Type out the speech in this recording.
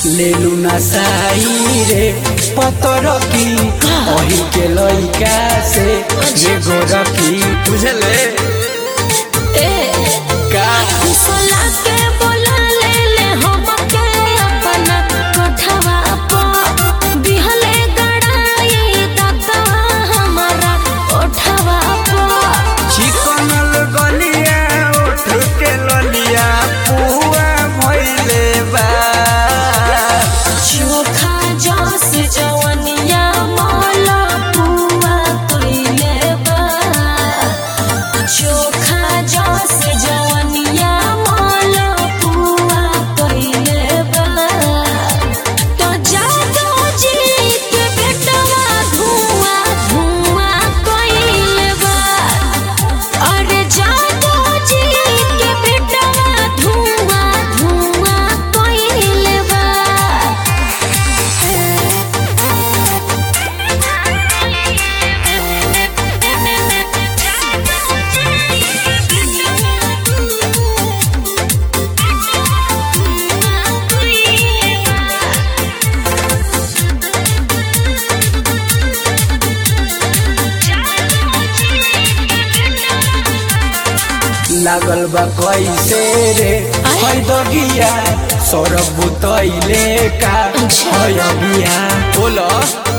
लेलु नसाई रे पतर की ओही के लइका से जे गोरखी बुझले ए का सोला के बोला ले ले हम के अपना कोठवा पर दिहले गड़ाई दादा हमारा कोठवा पर चिकन गलिया उठ के ललिया पुआ भइले बा चोखा जस जवनिया माला पुआ कइले बा चोखा जस जवनिया माला पुआ कइले बा तो जादो जी के बेटवा धुआं धुआं कइले बा अरे जादो जी के बेटवा धुआं धुआं कइले बा लागल बा कैसे रे है दगिया सौरभ बुतैले का अच्छा। है अगिया बोल